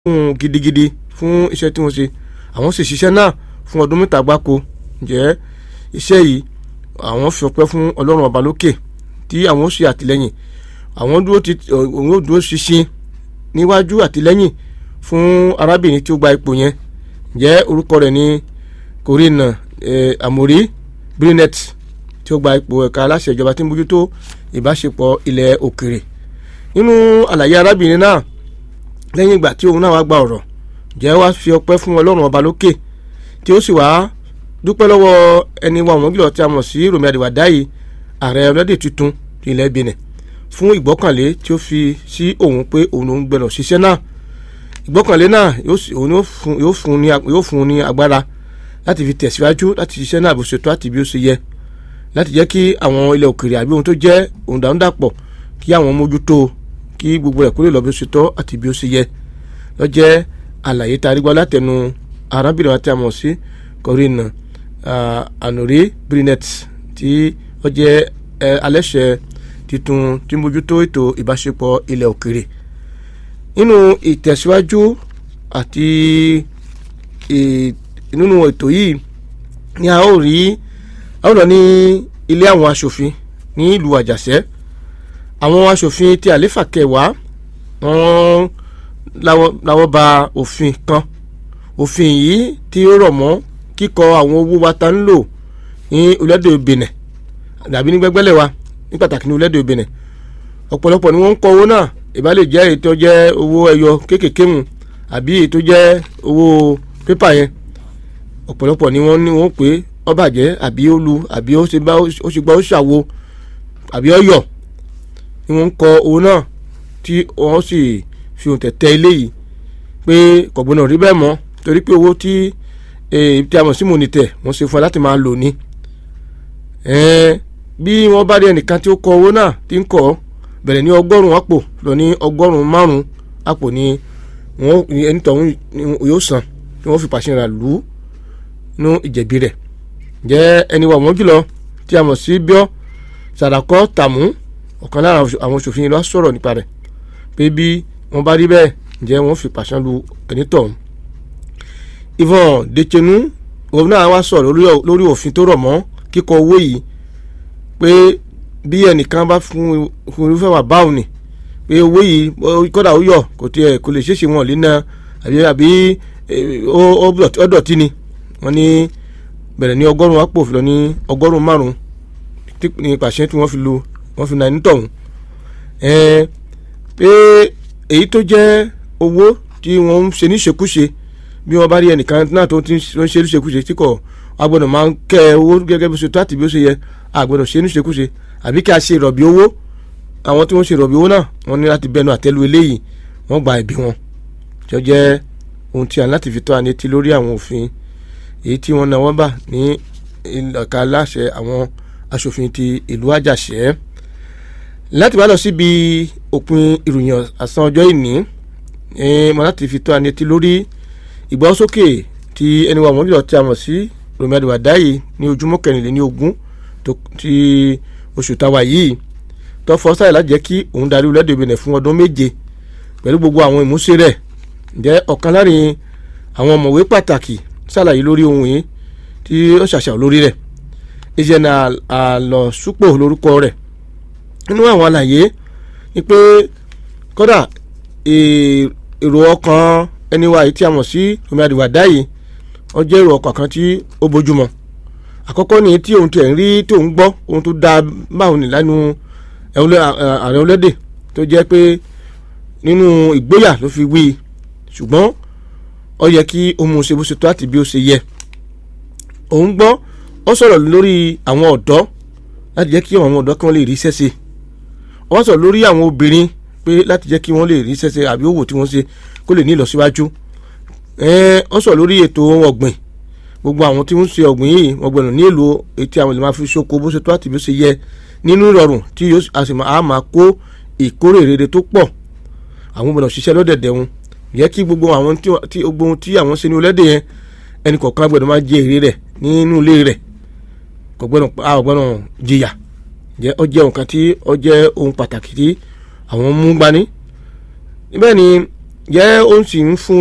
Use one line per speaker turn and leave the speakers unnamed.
fún gidigidi fún iṣẹ́ tí wọ́n ṣe àwọn sì ṣiṣẹ́ náà fún ọdún mẹ́ta gbáko ǹjẹ́ iṣẹ́ yìí àwọn fi ọpẹ́ fún ọlọ́run ọba lókè tí àwọn ó ṣe àtìlẹ́yìn àwọn dúró ti òun ó dúró ṣinṣin níwájú àtìlẹ́yìn fún arábìnrin tí ó gba ipò yẹn ǹjẹ́ orúkọ rẹ̀ ní Corinne Amori Brinet tí ó gba ipò ẹ̀ka aláṣẹ ìjọba tí ń bójútó ìbáṣepọ̀ ilẹ̀ òkèrè nínú àlàyé arábìnrin náà lẹ́yìn ìgbà tí òun náà wá gba ọ̀rọ̀ jẹ́ wá fi ọpẹ́ fún ọlọ́run ọba lókè tí ó sì wá dúpẹ́ lọ́wọ́ ẹni wa wọ́n gílọ̀ tí a mọ̀ sí Rọ̀mí Àdìwàdáyì ààrẹ ọlọ́dẹ tuntun ilẹ̀ Benin fún ìgbọ́kànlé tí ó fi sí òun pé òun ló ń gbẹ̀rọ̀ ṣiṣẹ́ náà ìgbọ́kànlé náà yóò fún un ní agbára láti fi tẹ̀síwájú láti ṣiṣẹ́ náà bó ṣe tó àti bí ó ṣe yẹ láti jẹ́ kí àwọn ilẹ̀ òkèrè àbí ohun tó jẹ́ òǹdàǹdàpọ̀ kí àwọn mójútó kí gbogbo rẹ̀ kó lè lọ bí ó ṣe tọ́ àti bí ó ṣe yẹ lọ jẹ́ àlàyé tá a rí gbọ́ látẹnu arábìnrin àti àmọ̀ sí Corinne Anori Brinet tí ó jẹ́ alẹ́ṣẹ̀ titun tí mójútó ètò ìbáṣepọ̀ ilẹ̀ òkèrè nínú ìtẹ̀síwájú àti nínú ètò yìí ni a ó rí a ó lọ ní ilé àwọn aṣòfin ní ìlú Àjàṣẹ́ àwọn aṣòfin tí àléfà kẹwàá wọ́n láwọ́ ba òfin kan òfin yìí tí ó rọ̀ mọ́ kíkọ àwọn owó wa ta ń lò ní orílẹ̀-èdè Benin dàbí ní gbẹ́gbẹ́lẹ̀ wa ní pàtàkì ní orílẹ̀-èdè Benin ọ̀pọ̀lọpọ̀ ni wọ́n ń kọ owó náà ìbá lè jẹ́ èyí tó jẹ́ owó ẹyọ kéékèèké mu àbí èyí tó jẹ́ owó pépà yẹn ọ̀pọ̀lọpọ̀ ni wọ́n ní wọ́n pé ó bàjẹ́ àbí ó lu àbí ó ṣe gbá ó ṣàwo àbí ó yọ̀ ni wọ́n ń kọ owó náà tí wọ́n sì fi ohun tẹ̀tẹ̀ eléyìí pé kọ̀gbọ́n rí bẹ́ẹ̀ mọ́ torí pé owó tí tí a mọ̀ sí mònítẹ̀ wọ́n ṣe fún ẹ láti máa lò ní. bí wọ́n bá rí ẹnìkan tí ó kọ owó náà tí ń kọ́ bẹ̀rẹ̀ ní ọgọ́rùn-ún àpò lọ ní ọgọ́rùn-ún márùn-ún àpò ni wọ́n ẹni tọ̀hún yóò san tí wọ́n fi pàṣẹ rà lù ú nú ìjẹ̀bi rẹ̀. jẹ́ ẹni wà wọ́n jùlọ tí a mọ̀ sí bíọ́ sàràkọ́ tàmú ọ̀kan lára àwọn òṣòfin lọ sọ̀rọ̀ nípa rẹ̀ pé bí wọ́n bá rí bẹ́ẹ̀ ǹjẹ́ wọ́n fi pàṣẹ lu ẹni tọ̀hún. Yvon Dechenu òun náà wá sọ̀rọ̀ lórí òfin tó rọ̀ mọ́ kíkọ owó yìí pé bí ẹnìkan bá fún irúfẹ́ wà báwọn ni pé owó yìí kódà ó yọ kò tiẹ̀ kò lè ṣeéṣe wọn lé náà àbí àbí ó dọ̀tí ni wọ́n ní bẹ̀rẹ̀ ní ọgọ́rùn-ún àpò fi lọ ní ọgọ́rùn-ún márùn-ún ní pàṣẹ tí wọ́n fi lu wọ́n fi na ẹni tọ̀hún pé èyí tó jẹ́ owó tí wọ́n ń ṣe níṣekúṣe bí wọ́n bá rí ẹnìkan náà tó ń ṣe níṣekúṣe tí kò agbọ́dọ̀ máa ń kẹ́ owó gẹ́gẹ́ bí ó ṣe tó àti bí ó ṣe yẹ agbọ́dọ̀ ṣe níṣekúṣe àbí kí a ṣe ìrọ̀bì owó àwọn tí wọ́n ṣe ìrọ̀bì owó náà wọ́n ní láti bẹnu àtẹ́lu eléyìí wọ́n gba ẹ̀bí wọn tí ó jẹ́ ohun tí a ní láti fi tó àní ti lórí àwọn òfin èyí tí wọ́n náwó bà ní ìlọ̀ka aláṣẹ àwọn aṣòfin ti ìlú Àjàṣẹ́ láti bá lọ síbi òpin ìròyìn àsán ọjọ́ ìní mo láti fi tó àní ti lórí ìgbọ́sókè tí ẹni wa wọ́n jùlọ tí a mọ̀ sí Rọ̀mí Àdìwàdáyì ní ojúmọ́ kẹrìnlélẹ́ní ogún ti oṣù táwa yìí tó fọ́ sáyẹ̀ láti jẹ́ kí òun darí orílẹ̀-èdè Benin fún ọdún méje pẹ̀lú gbogbo àwọn ìmúṣẹ rẹ̀ jẹ́ ọ̀kan láàrin àwọn ọ̀mọ̀wé pàtàkì ṣàlàyé lórí ohun yìí tí ó ṣàṣà lórí rẹ̀ ìṣẹ̀nà àlọ́súpò lórúkọ rẹ̀ nínú àwọn àlàyé ni pé kódà èrò ọkàn ẹni wa yìí tí a mọ̀ sí Rọ̀mí Àdìwàdáyì wọ́n jẹ́ èrò ọkàn kan tí ó bójúmọ́ àkọ́kọ́ ni tí òun tiẹ̀ ń rí tí òun gbọ́ ohun tó dáa báwọn ní lánú ààrẹ olédè tó jẹ́ pé nínú ìgboyà ló fi wí ṣùgbọ́n ó yẹ kí ó mú un ṣe bó ṣe tó àti bí ó ṣe yẹ òun gbọ́ ó sọ̀rọ̀ lórí àwọn ọ̀dọ́ láti jẹ́ kí àwọn ọ̀dọ́ kí wọ́n lè rí iṣẹ́ ṣe ó sọ̀rọ̀ lórí àwọn obìnrin pé láti jẹ́ kí wọ́n lè rí iṣẹ́ ṣe àbí òwò tí wọ́n ṣe kó lè ní ìlọsíwájú ó sọ̀rọ̀ lórí ètò ọ̀gbìn gbogbo àwọn tí wọ́n ṣe ọ̀gbìn yìí wọ́n gbọ́dọ̀ ní èlò etí àwọn èlò máa fi ṣoko bó ṣe tó àti bí ó ṣe yẹ nínú ìrọ̀rùn tí a sì máa kó ìkórè rere tó pọ̀ àwọn gbọ́dọ̀ ṣiṣẹ́ lọ́dẹ̀dẹ̀ wọn yẹ kí gbogbo àwọn tí gbogbo ohun tí àwọn ṣe ní ọlẹ́dẹ̀ yẹn ẹnì kọ̀ọ̀kan gbọ́dọ̀ máa jẹ èrè rẹ̀ nínú ilé rẹ̀ kò gbọ́dọ̀ jìyà jẹ́ ọ jẹ́ nǹkan tí ọ jẹ́ ohun pàtàkì tí àwọn mú gbani níbẹ̀ ni jẹ́ ó sì ń fún